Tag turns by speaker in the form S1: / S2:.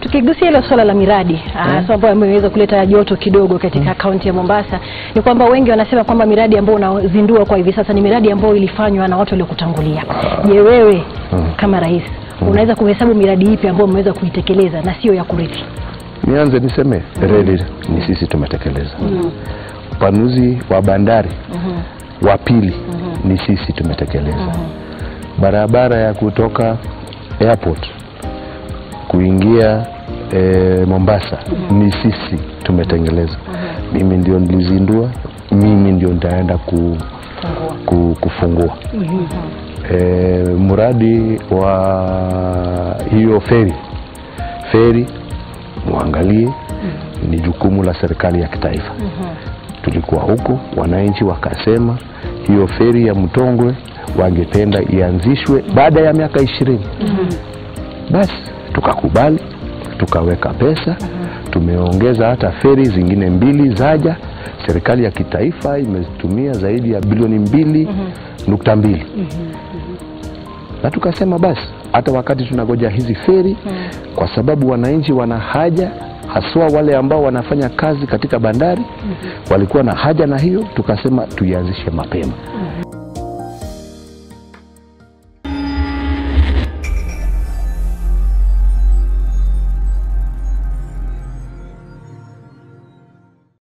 S1: tukigusia hilo swala la miradi ah, so ambayo imeweza kuleta joto kidogo katika kaunti ya Mombasa ni kwamba wengi wanasema kwamba miradi ambayo unazindua kwa hivi sasa ni miradi ambayo ilifanywa na watu waliokutangulia. Je, wewe kama rais unaweza kuhesabu miradi ipi ambayo umeweza kuitekeleza na sio ya kurithi?
S2: Nianze niseme reli ni sisi tumetekeleza. Upanuzi wa bandari wa pili ni sisi tumetekeleza. Barabara ya kutoka airport kuingia e, Mombasa ni sisi tumetengeleza. Mimi ndio nilizindua, mimi ndio nitaenda ku, ku, kufungua e, mradi wa hiyo feri feri muangalie, ni jukumu la serikali ya kitaifa. Tulikuwa huko, wananchi wakasema hiyo feri ya Mtongwe wangependa ianzishwe baada ya miaka ishirini. Basi tukakubali, tukaweka pesa, tumeongeza hata feri zingine mbili zaja. Serikali ya kitaifa imetumia zaidi ya bilioni mbili nukta mbili na tukasema basi hata wakati tunangoja hizi feri kwa sababu wananchi wana haja haswa wale ambao wanafanya kazi katika bandari walikuwa na haja na hiyo, tukasema tuianzishe mapema.